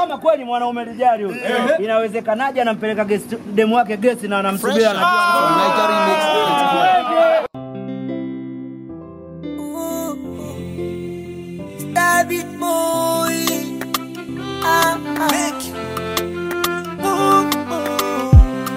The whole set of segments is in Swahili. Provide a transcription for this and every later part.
kama kweli mwanaume lijali huyu, inawezekanaje anampeleka guest demu wake gesti na anamsubia anajua David boy. Ah, ah. Ooh, ooh.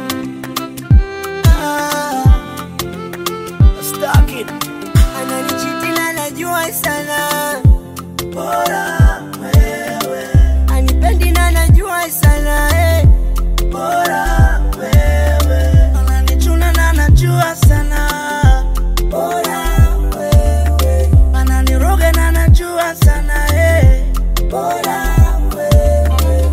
Ah. Stuck it. Ananichiti na najua sana. Bora wewe. Anipendi na najua sana. Eh. Bora wewe. Ananichuna na najua sana. Bora wewe. Ananiroga na najua sana. Eh. Bora wewe.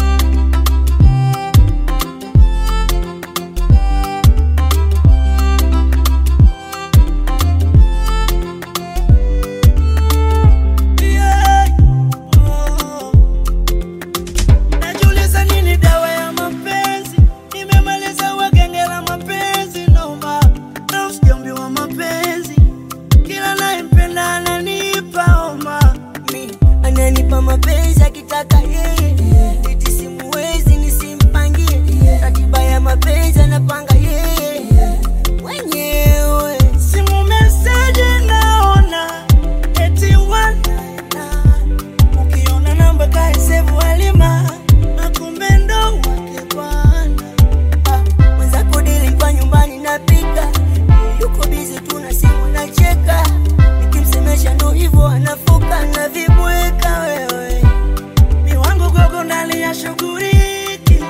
Yeah. Oh. Najiuliza nini dawa ya mapenzi? Nimemaliza wagenge la mapenzi noma. Na usikiambiwa mapenzi. Kila nayempenda ananipa homa. Mi ananipa mapenzi akitaka yeye. Eti simuwezi nisimpangie. Ratiba ya mapenzi anapanga yeye. Mwenyewe. Simu message naona. Eti wana ukiona namba kaisevu alima na kumbe ndo wake bwana Ah, mwenzako nilikuwa nyumbani napika yuko bizi tu na simu nacheka nikimsemesha ndo hivyo anafuka na vibweka wewe miwango gogo ndani ya shughuliki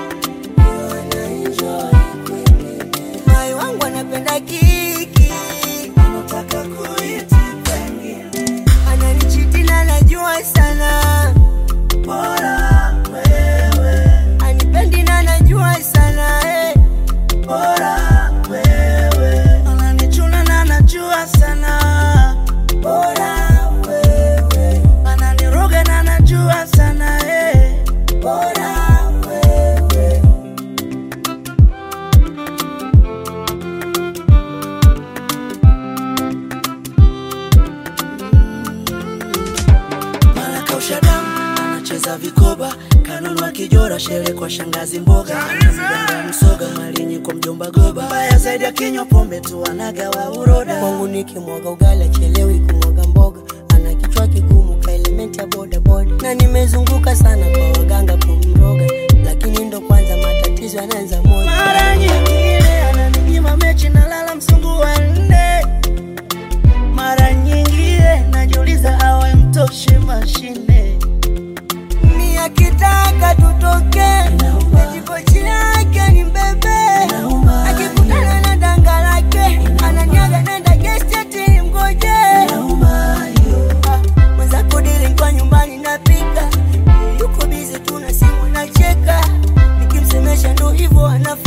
mai wangu anapenda kiki anataka kuiti pengine ananichiti na najua sana bora wewe anipendi na najua sana eh. bora wewe ananichuna na najua sana bora wewe ananiroga na najua sana eh. bora wewe mara kausha damu anacheza vikoba kanunua kijora shele kwa shangazi mboga anamganga msoga malinyi kwa mjomba goba mbaya zaidi akinywa pombe tu anagawa uroda kwangu nikimwaga ugali achelewi kumwaga mboga ana kichwa kigumu ka elementi ya bodaboda na nimezunguka sana kwa waganga kumroga lakini ndo kwanza matatizo yanaanza moja mara nyingine ananinyima mechi nalala msungu wa nne mara nyingine najiuliza awe mtoshe mashine ni akitaka tutoke etipochi yake ni mbebe akikutana na danga lake ananiaga nenda gesteti mgoje Ah, mwenzako dili kwa nyumbani napika yuko bizi tu na simu nacheka nikimsemesha ndo hivyo anaf